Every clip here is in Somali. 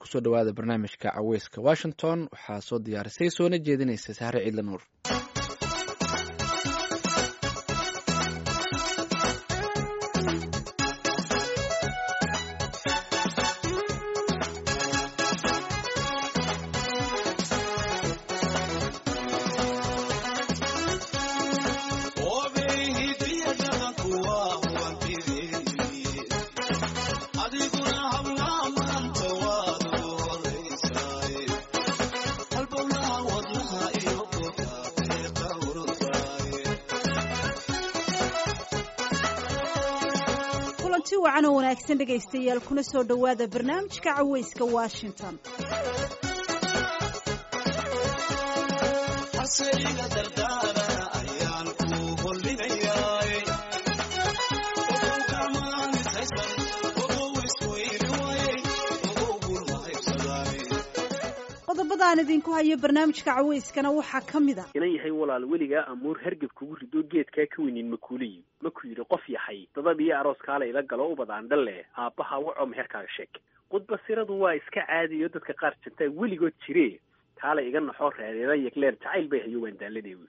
kusoo dhawaada barnaamijka caweyska washington waxaa soo diyaarisay soona jeedinaysa sahre ciidla nuur wacan oo wanaagsan dhegaystayaal kuna soo dhowaada barnaamijka caweyska washington qodobadaan idinku hayo barnaamijka caweyskana waxaa ka mid a inan yahay walaal weligaa amuur hergeb kugu rido geedkaa ka weynin makuuliyi maku yidhi qof yahay dadab iyo aroos kaala ila galo ubadaan dhalle aabbaha waco meherkaaga sheeg qudbasiradu waa iska caadiyo dadka qaar jantaa weligood jire kaala iga naxoo reereeda yegleer jacayl bay hayo waan daaladee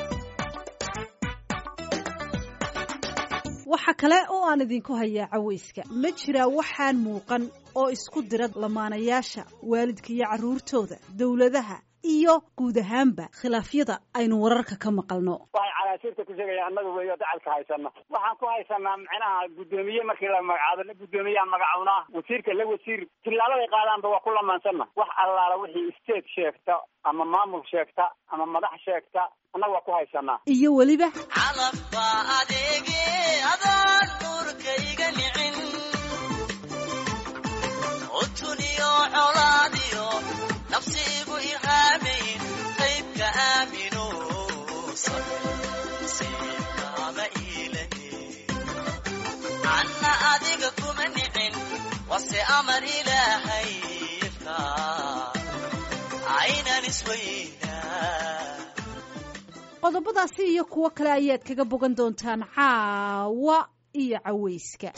waxa kale oo aan idinku hayaa caweyska ma jiraa waxaan muuqan oo isku dira lamaanayaasha waalidka iyo carruurtooda dowladaha iyo guud ahaanba khilaafyada aynu wararka ka maqalno waxay canaasiirta ku sheegayaan annaga weeyo dacalka haysano waxaan ku haysanaa micnaha guddoomiye markii la magacaabo guddoomiyaha magacawnaa wasiirka la wasiir tillaaladay qaadaanba waa ku lamaansanna wax allaala wixii state sheegta ama maamul sheegta ama madax sheegta annaga waa ku haysanaa iyo weliba calafba adeege adaan nuurka iga nicin utuniyo colaadiyo nafsiigu ihaamayn qaybka aamino siibkaama iilahe anna adiga kuma nicin wase amar ilaahay ifka aynan isweynaa qodobadaasi iyo kuwo kale ayaad kaga bogan doontaan caawa iyo caweyska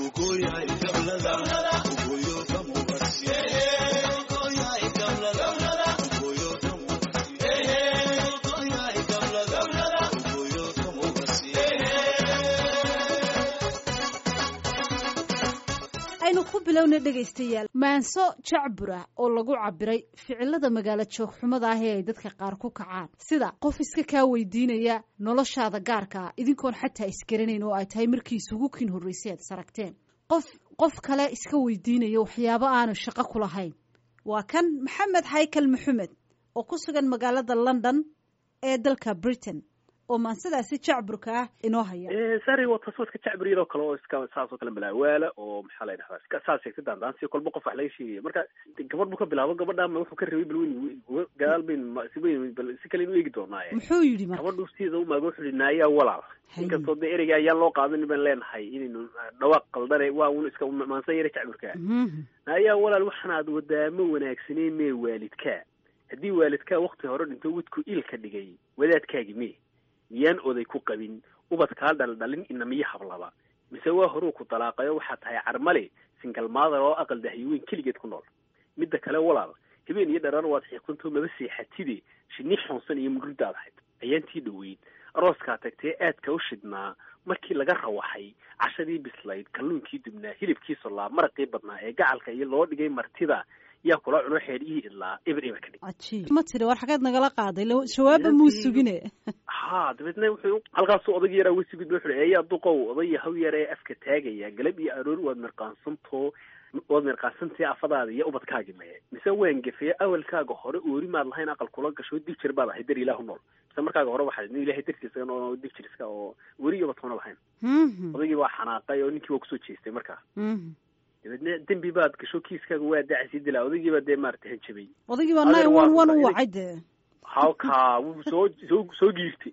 aynu ku bilowna dhegaystayaal maanso jacbura oo lagu cabiray ficilada magaalo joogxumada ah ee ay dadka qaar ku kacaan sida qof iska kaa weydiinaya noloshaada gaarka ah idinkoon xataa isgaranayn oo ay tahay markii isugu kin horreysay aad saragteen qof qof kale iska weydiinaya waxyaabo aanu shaqo ku lahayn waa kan maxamed haykal maxamed oo ku sugan magaalada london ee dalka britain oo maansadaasi jacburka ah inoo haya sari waa taas waa iska jacbur yaroo kale oo iska saas oo kale malaawaala oo maxaa la dhahdaa iska saas sheegta daandaansi kolba qof wax laga sheegaya marka gabadh buu ka bilaabo gabadhaama wuxuu ka rabay bal weyn gadaal bayn si weyn bal si kale inu eegi doonaaye muxuu yidhi marka gabadhu sida umaaga wuxuu yihi naayaa walaal inkastoo dee ereyga ayaan loo qaadan baan leenahay inaynu dhawaaq qaldane waa un iska maansan yara jacburka naayaa walaal waxaanaad wadaamo wanaagsaneen mee waalidkaa haddii waalidkaa wakti hore dhinto wadku il ka dhigay wadaadkaagi mee miyaan oday ku qabin ubad kaa dhaldhalin inamiyo hablaba mise waa horuu ku dalaaqayo waxaa tahay carmale singal maadar oo aqal dahyoweyn keligeed ku nool midda kale walaal habeen iyo dharar waad xiiqsantoo maba seexatide shinni xoonsan iyo mudhurdaad ahayd ayaantii dhoweyd arooskaa tagtee aadka u shidhnaa markii laga rawaxay cashadii bislayd kalluunkii dubnaa hilibkii sollaa maraqii badnaa ee gacalka iyo loo dhigay martida yaa kula cuno xeedhihii idlaa eber eber ka dhig cajiib ma tiri war xageed nagala qaaday jawaaba muu sugine ha dabeedna wuxuu halkaasuu odayga yaraa wesigud wuxu uhi eeyaa duqow odaya haw yar ee afka taagaya galab iyo aroor waad mirqaansantoo waad mirqaansantii afadaada iyo ubadkaagi maye mise waan gefeye awalkaaga hore oori maad lahayn aqal kula gasho dib jir baad ahay dar ilaahu nool mise markaaga hore waxaad nin ilahay dartiisa oo dib jir iska oo weri iyo ubadkoona lahayn odaygii waa xanaaqay oo ninkii waa kusoo jeestay markaa dabeedna dembi baad gasho kiiskaaga waa dacasii dilaa odaygii baa dee maarata hanjabay odaygii baa nine one one u wacay dee halkaa wuu soo soo soo giirtay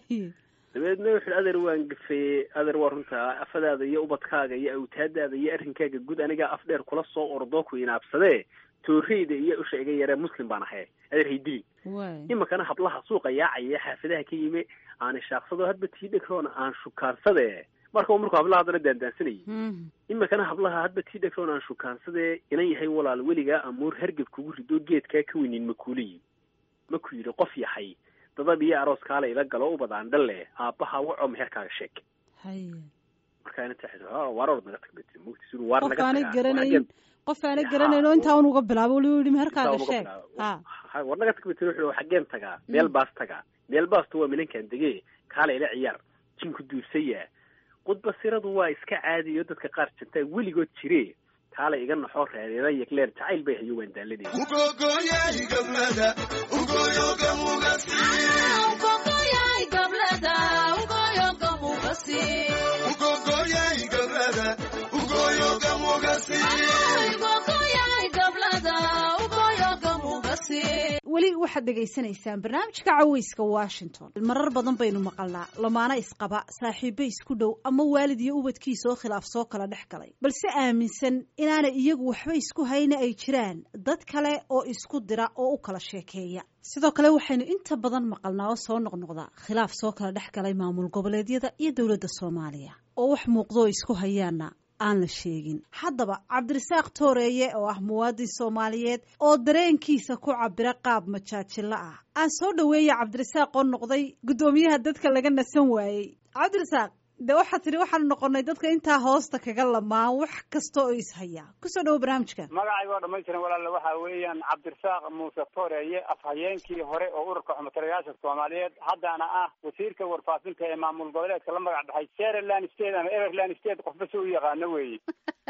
dabeedna wuxu adeer waan gafeeye adeer waa runtaa afadaada iyo ubadkaaga iyo awtaadaada iyo arrinkaaga guud anigaa af dheer kula soo ordoo ku inaabsadee tooreyda iyo usha iga yaree muslim baan ahay adeer haydilin iminkana hablaha suuqa yaacaya xaafadaha ka yime aan ishaaqsado hadba tii dhegroona aan shukaansade marka uu markuu hablaha haddana daandaansanayay iminkana hablaha hadba tii dhegtoon aan shukaansadee inan yahay walaal weligaa amuur hargab kugu rido geedkaa ka weynin makuuliyi maku yidhi qof yahay dadab iyo aroos kaale ila galo ubadaan dhalle aabbaha waco meherkaaga sheeg marka inanta waar orod naga tag bet mugtis waar qof naga aanay tagaa garanayn qof aanay Ya, garanayn oo intaa un uga bilaabo weli u yidhi meherkaaga sheeg ha Ha, war naga tag bet wuxuu xaggeen tagaa meel baas tagaa meel baastu waa minankan dege kaale ila ciyaar jinku duursaya qudbasiradu waa iska caadiyo dadka qaar jantaa weligood jire kaale iga naxoo reereera yegleer jacayl bay hayo waan daaladeen weli waxaad dhegaysanaysaan barnaamijka caweyska washington marar badan baynu maqalnaa lamaana isqaba saaxiibo isku dhow ama waalid iyo ubadkiisa oo khilaaf soo kala dhex galay balse aaminsan inaanay iyagu waxba isku hayna ay jiraan dad kale oo isku dira oo u kala sheekeeya sidoo kale waxaynu inta badan maqalnaa oo soo noqnoqda khilaaf soo kala dhex galay maamul goboleedyada iyo dowladda soomaaliya oo wax muuqdo oo isku hayaana aan la sheegin haddaba cabdirasaaq tooreeye oo ah muwaadin soomaaliyeed oo dareenkiisa ku cabira qaab majaajilo ah aan soo dhaweeya cabdirasaaq oo noqday guddoomiyaha dadka laga nasan waayey cabdirasaaq de waxaad tidhi waxaanu noqonay dadka intaa hoosta kaga lamaan wax kasta oo ishaya kusoo dhawo barnaamijka magacayga oo dhamaystiran walaale waxa weeyaan cabdirasaaq muuse tooreeye afhayeenkii hore oo ururka xumutalayaasha soomaaliyeed haddana ah wasiirka warfaafinta ee maamul goboleedka la magac baxay sherland state ama everland state qofba si u yaqaano weeye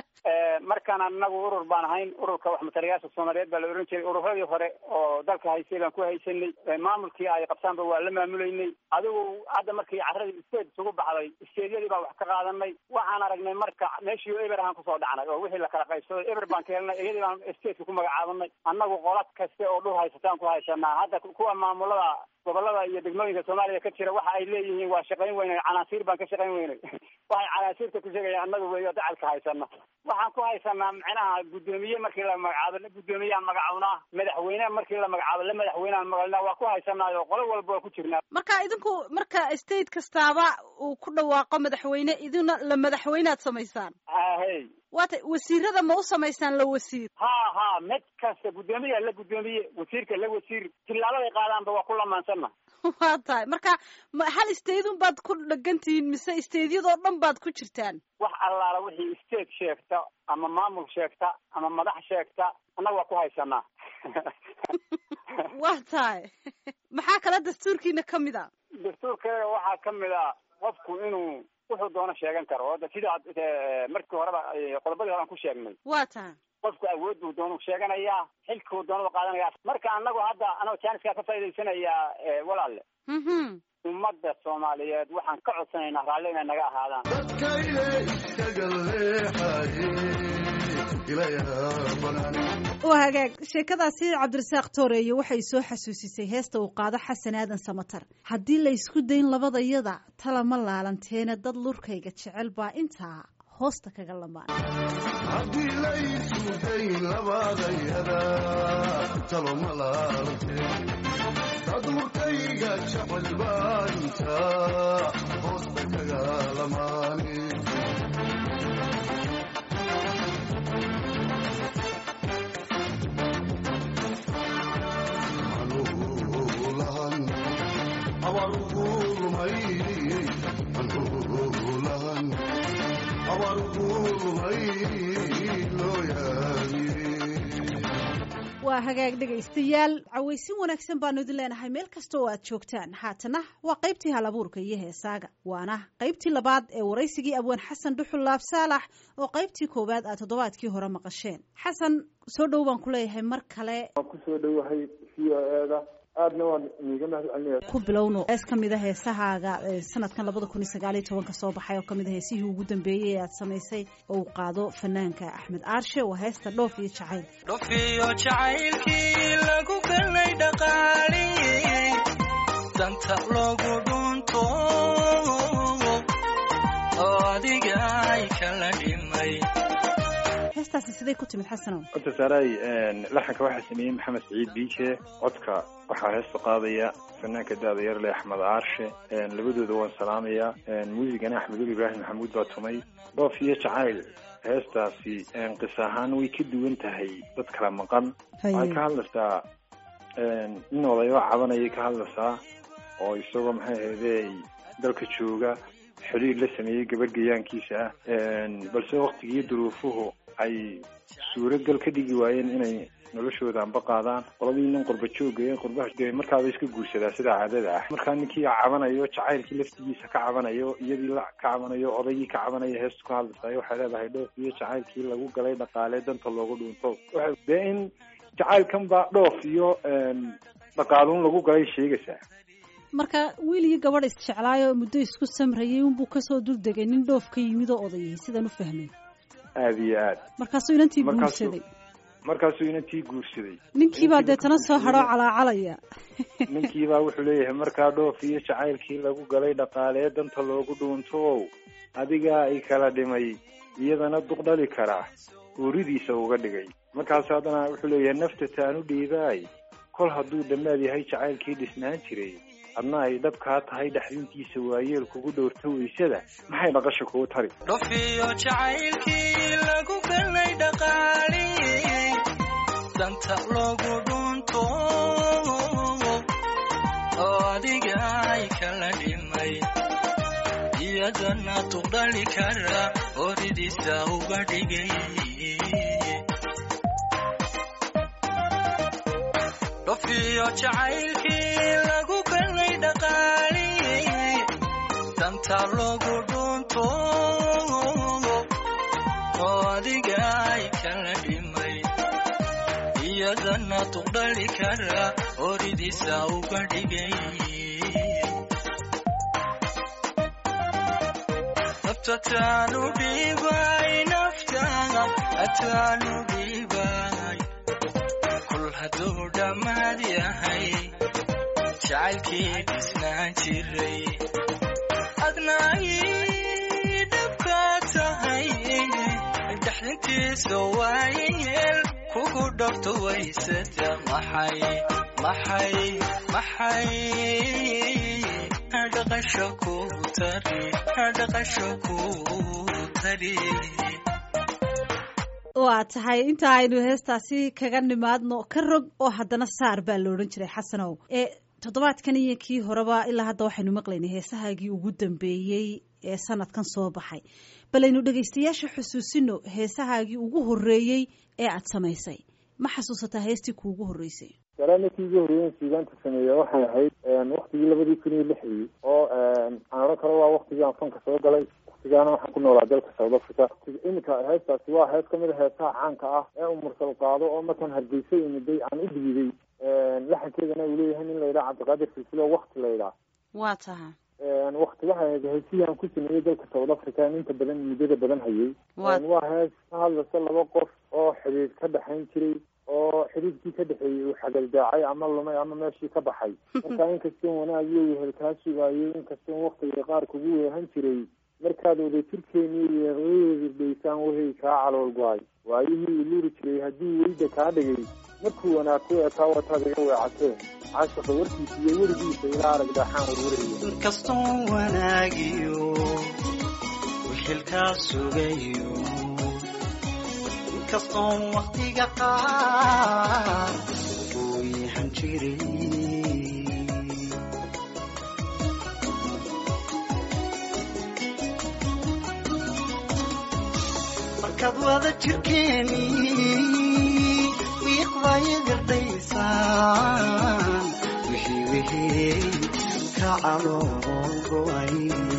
markaan anagu urur baan ahayn ururka waxmatalayaasha soomaaliyeed baa la ohan jiray ururadii hore oo dalka haysay baan ku haysanay maamulkii ay qabsaanba waa la maamulaynay adigu hadda markii carradii state isugu baxday steedyadii baan wax ka qaadanay waxaan aragnay marka meeshii eber ahaan kusoo dhacnay oo wixii la kala qaybsaday eber baan ka helnay iyadii baan stateka ku magacaabanay annagu qolad kaste oo dhul haysataan ku haysanaa hadda kuwa maamulada gobolada iyo degmooyinka soomaaliya ka jira waxa ay leeyihiin waa shaqayn weynay canaasiir baan ka shaqayn weynay waxay canaasiirta ku sheegayaan annagu weeyo dacalka haysana waxaan ku haysanaa macnaha guddoomiye markii la magacaabo la guddoomiyaan magacawnaa madaxweyne markii la magacaabo la madaxweyneaan maqalnaa waa ku haysanaayo qolo walba waa ku jirnaa marka idinku marka state kastaaba uu ku dhawaaqo madaxweyne idina la madaxweynead samaysaan ahey waata wasiirada ma u samaysaan la wasiir ha ha mid kasta guddoomiya la guddoomiye wasiirka la wasiir tilaabaday qaadaanba waa ku lamaansanna waa tahay marka ma hal staydun baad ku dhegan tihiin mise staydyadoo dhan baad ku jirtaan wax allaala wixii state sheegta ama maamul sheegta ama madax sheegta annaga waa ku haysanaa waa tahay maxaa kale dastuurkiina ka mid a dastuurkeega waxaa ka mid a qofku inuu wuxuu doono sheegan karo oo sida markii horeba qodobadii hore aan ku sheegnay waa tahay qofku awood buu doonu sheeganayaa xilkuu doonaba qaadanaya marka annagu hadda anoo jaaniskaa ka faa'idaysanayaa walaale ummadda soomaaliyeed waxaan ka codsanaynaa raalli inay naga ahaadaan waa hagaag sheekadaasi cabdirasaaq tooreeye waxay soo xasuusisay heesta uu qaado xasan aadan samatar haddii la isku dayn labadayada tala ma laalanteena dad lurkayga jecel baa intaa hoosta kaga lamaan haddii laysu dayn labadayada talo ma laalanteen dadurkayga jecel baa intaa hoosta kaga lamaane anuulahan abarugulmay anuulahan waa hagaag dhegaystayaal cawaysin wanaagsan baanu idin leenahay meel kasta oo aad joogtaan haatana waa qaybtii hal abuurka iyo heesaaga waana qaybtii labaad ee waraysigii abwaan xasan dhuxul laab saalax oo qaybtii koowaad aad toddobaadkii hore maqasheen xasan soo dhow baan ku leeyahay mar kale waan kusoo dhowahay v o eeda aadna waan iiga mahad celinaya ku bilowno hees ka mid a heesahaaga sanadkan labada kun iyo sagaaliyo tobanka soo baxay oo kamid a heesihii ugu dambeeyey ee aad samaysay oo uu qaado fanaanka axmed aarshe waa heesta dhoof iyo jacayl dhofiyo jacaylkii lagu galay dhaqaali danta loogu dhunto oo adiga ay kala dhimay heestaasi siday ku timid xasanow horta saaray laxanka waxaa sameeyey maxamed saciid biije codka waxaa heesta qaadaya fanaanka daada yarle axmed aarshe labadooda waan salaamayaa muusigana axmedul ibraahim maxamuud baa tumay dhoof iyo jacayl heestaasi qis ahaan way ka duwan tahay dad kala maqan waxay ka hadlaysaa nin odayo cabanayay ka hadlaysaa oo isagoo maxay ahayde dalka jooga xiriir la sameeyey gabadh gayaankiisa ah balse waktigii duruufuhu ay suuragal ka dhigi waayeen inay noloshooda anba qaadaan qoladii nin qurba jooga ee qurbaha dee markaaba iska guursadaa sida caadada ah markaa ninkii cabanayo jacaylkii laftigiisa ka cabanayo iyadii la ka cabanayo odaygii ka cabanayo heestu ka hadlaysayo waxay leedahay dhoof iyo jacaylkii lagu galay dhaqaale danta loogu dhuunto dee in jacaylkan baa dhoof iyo dhaqaaluun lagu galay sheegaysaa marka wiil iyo gabadh isjeclaayo muddo isku samrayay unbuu kasoo duldegay nin dhoof ka yimid oo odayay sidaan u fahmay aada iyo aad markaasuu inantii guursaday markaasuu inantii guursaday ninkiibaa deetana soo hadhoo calaacalaya ninkiibaa wuxuu leeyahay markaa dhoof iyo jacaylkii lagu galay dhaqaalee danta loogu dhuuntoow adigaa ay kala dhimay iyadana duq dhali karaa uuridiisa uga dhigay markaas haddana wuxuu leeyahay nafta taanu dhiibaay kol hadduu dhammaad yahay jacaylkii dhisnaan jiray adna ay dhabkaa tahay dhexdintiisa waayeel kugu dhowrta weysada maxay dhaqasha kugu tari dhofiyo jacaylkii lagu galay dhaqaali danta loogu dhunto oo adiga ay kala dhimay iyadana tuqdhali kara horidiisa uga dhigay dhofiyo jacaylkii lagu galay dhaqaali danta loogu dhunto oo adiga ay kala dhimay iyadana tuqdhali kara horidiisa uga dhigay nafta taanu dhibay naftaada ataanu dhibay kul hadduu dhammaad yahay jacaylkii dhisnaan jiray adna ay dhabka tahay dhexdintiisa waayeel kugu dhorto waysada maxay maxay maxay dhaqasho ku tari dhaqasho ku tari waa tahay inta aynu heestaasi kaga nimaadno ka rog oo haddana saar baa la odhan jiray xasanow ee toddobaadkan iyo kii horeba ilaa hadda waxaynu maqlaynay heesahaagii ugu dambeeyey ee sanadkan soo baxay balaynu dhegaystayaasha xusuusino heesahaagii ugu horreeyey ee aad samaysay ma xasuusataa heestii kuugu horreysay salaamatii ugu horreeyen suugaanta sameeya waxay ahayd waktigii labadii kun iyo lixdii oo aan odhan karo waa waktigii aan fanka soo galay waktigaana waxaan ku noolaa dalka south africa iminka heestaasi waa hees kamid a heesaha caanka ah ee uu mursal qaado oo markaan hargeysa imiday aan u dhiiday laxankeedana uu leeyahay nin layidhaha cabdiqaadir silsilo wakti layidhaah waa taha wakti waxay ahayd heesihii aan ku sameeyey dalka south africa aan inta badan muddada badan hayay waa hees ka hadlaysa laba qof oo xidhiir ka dhexayn jiray oo xiriirkii ka dhexeeyey uu xagaldaacay ama lumay ama meeshii ka baxay marka inkastoon wanaag iyo wehel kaa sugaayay inkastoon waktiga qaar kugu weehan jiray markaad wadajirkeenii weeqdaysaan wehey kaa calool go-ay waayihii iluri jiray haddii weyda kaa dhigay markuu wanaag ku ekaa wataad iga weecateen caashaqa warkiisa iyo werigiisa ilaa arag daaxaan warwaraya inkastoon wanaagiyo wixilkaa sugayo inkastoon waktiga qaar uu yahan jiray markaad wada jirkeeni wiiqdaya gardaysaan wixii wixii ka calool go-ay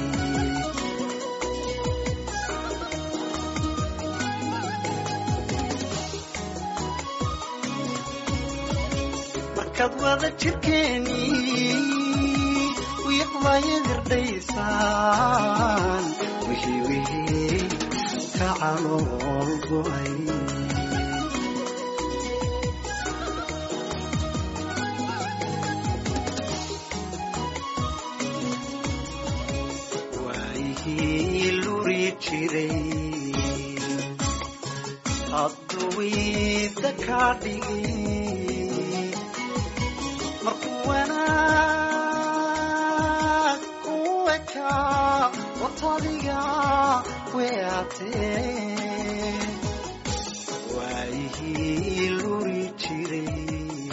markaad wada jirkeeni wiiqdaya gardhaysaan wixii wixii ka calool go-ay waayihii luri jiray wiida kaa dhigay markuu wanaag ku ekaa watadiga weatee waayihii luri jiray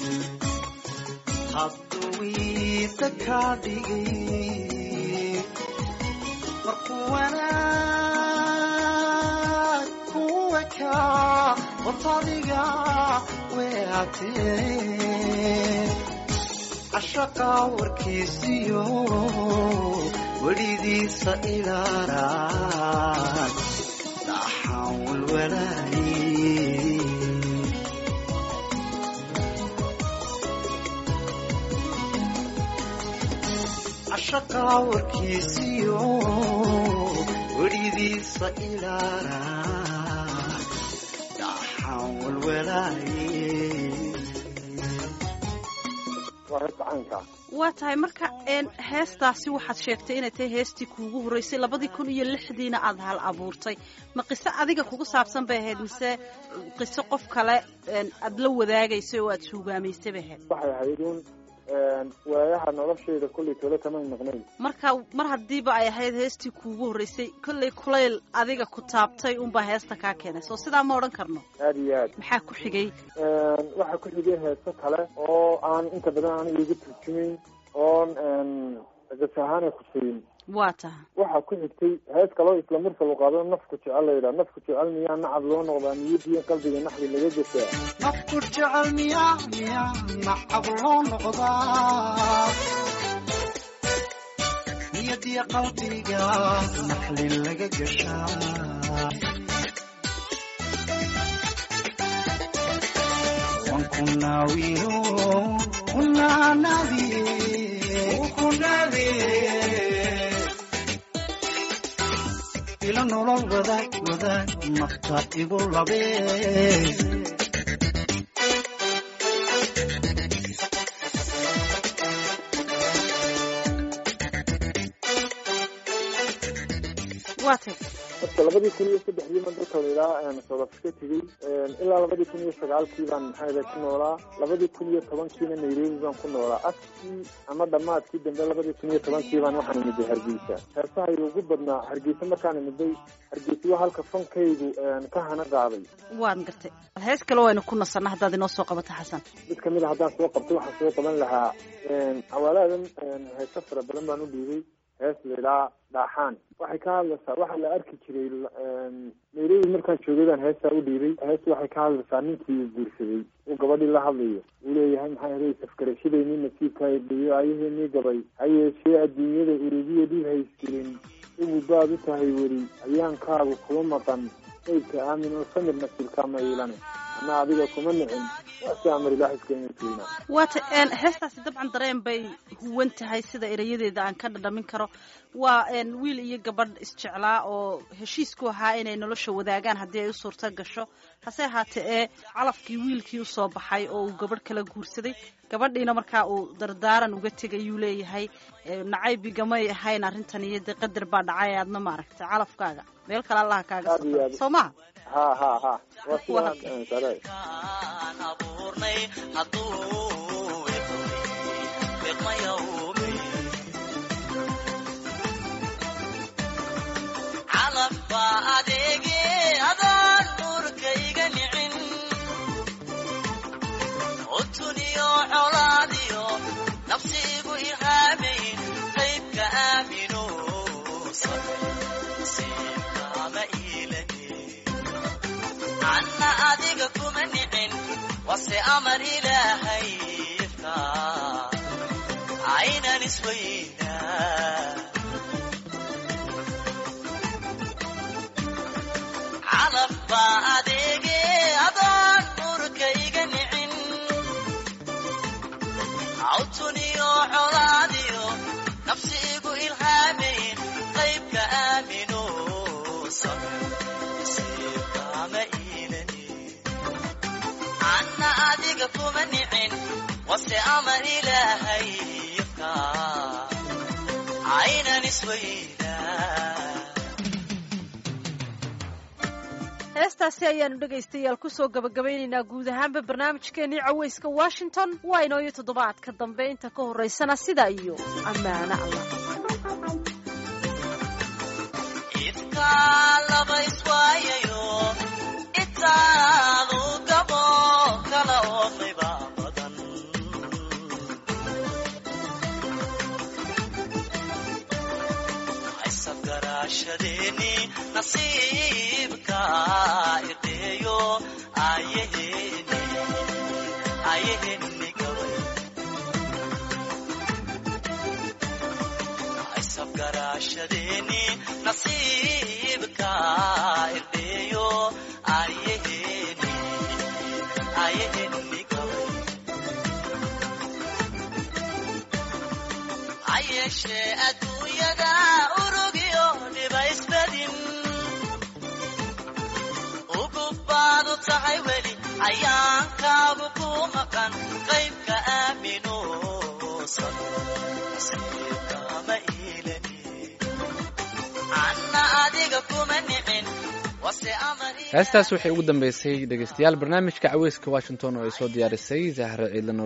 hadduu wiida kaa dhigay markuu wanaag ku ekaa watadiga weatee cashaqa warkiisiyo welidiisa ilaaraan dhaxaan walwalaaye cashaqa warkiisiyo welidiisa ilaaraan dhaxaan walwalaaye waa heesta caynkaa waa tahay marka een heestaasi waxaad sheegtay inay tahay heestii kuugu horreysay labadii kun iyo lixdiina aada hal abuurtay ma qiso adiga kugu saabsan bay ahayd mise qiso qof kale een aada la wadaagaysay oo aada suugaamaysay bay ahayd waxay ahayd un waayaha nolosheeda kollay tole kamay maqnayn marka mar haddiiba ay ahayd heestii kuugu horreysay kollay kulayl adiga ku taabtay unbaa heesta kaa keenay soo sidaa ma odhan karno aada iyo aad maxaa ku xigay waxaa ku xigay heeso kale oo aan inta badan aniga iga turjumayn oon gas ahaan ay khuseyin waa taha waxaa ku xigtay hees kaloo isla mursal u qaado nafku jecel layidhaha nafku jecel miyaa nacab loo noqdaa niyadiyo qalbiga naxdi laga gasaa nafku jecel miyaa miyaa nacab loo noqdaa niyadiya qalbiga naxli laga gashaa waan ku naawiyo kunaanabiye kunabiye ila nolol wadaag wadaag nafta igu labee waa tay marka labadii kun iyo saddexdii baan dalka ilaa south africa tegey ilaa labadii kun iyo sagaalkii baan maxaa ku noolaa labadii kun iyo tobankiina nairobi baan ku noolaa askii ama dhammaadkii dambe labadii kun iyo tobankii baan waxaan imiday hargeysa heesahayga ugu badnaa hargeysa markaan imiday hargeysa waa halka fankaygu ka hana qaaday waan gartay hees kale waynu ku nasanna haddaad inoo soo qabato xasan mid kamid a haddaan soo qabto waxaan soo qaban lahaa awaalaadan heeso fara badan baan u dhiibay hees lailaa dhaaxaan waxay ka hadlaysaa waxaa la arki jiray nairobi markaan joogay baan heestaa u dhiibay hees waxay ka hadlaysaa ninkii uu guursaday uu gabadhii la hadlayo uu leeyahay maxaa yeelay safgarashadeenii nasiibka dhiyo ayaheenii gabay ha yeeshee adduunyada urugiya dhib haystirin igu baad u tahay weli ayaankaagu kuma maqan saydka aamin oo samir nasiibkaa ma iilane ana adiga kuma nicin waasi amar ilaah iskeenay tuina waata heestaasi dabcan dareen bay huwan tahay sida erayadeeda aan ka dhadhamin karo waa wiil iyo gabadh isjeclaa oo heshiisku ahaa inay nolosha wadaagaan haddii ay u suurto gasho hase ahaatee ee calafkii wiilkii usoo baxay oo uu gabadh kala guursaday gabadhiina markaa uu dardaaran uga tegayuu leeyahay nacaybigamay ahayn arrintan iyo dee qadar baa dhacay aadna maaragtay calafkaaga meel kale allaha kaaga safra soo maha ha ha ha waa Waa sidaan sare aan abuurnay hadduu biqmayawmi calaf baa adeege adaan nuurkayga nicin utuniyo colaadiyo nafsiigu ihaamayn qaybka aamino nasiibkaama iilani anna adiga kuma nicin wase amar ilaahayka aynan isweynaa calaf baa adeege adaan nurkayga nicin cawtuniyo colaadiyo nafsiigu ilhaamayn qaybka aamino nasiibkaama iilani anna adiga kuma nicin wase amar ilaahayka aynan isweynaa heestaasi ayaanu dhegaystayaal kusoo gabagabaynaynaa guud ahaanba barnaamijkeenii caweyska washington waa inooyo toddobaadka dambe inta ka horeysana sidaa iyo ammaano allah nasiibka ideeyo ayaheni ayaheni gabay aysabgaraashadeeni nasiibka ideeyo ayaheni ayaheni gabay ayeshee adduunyada urugyo dhiba isbadin ugubaadu tahay weli ayaankaagu ku maqan qaybka aaminuusan nasiibkama iilani anna adiga kuma nicin wase amar heestaas waxay ugu dambeysay dhegeystayaal barnaamijka caweyska washington oo ay soo diyaarisay zahra ciidlan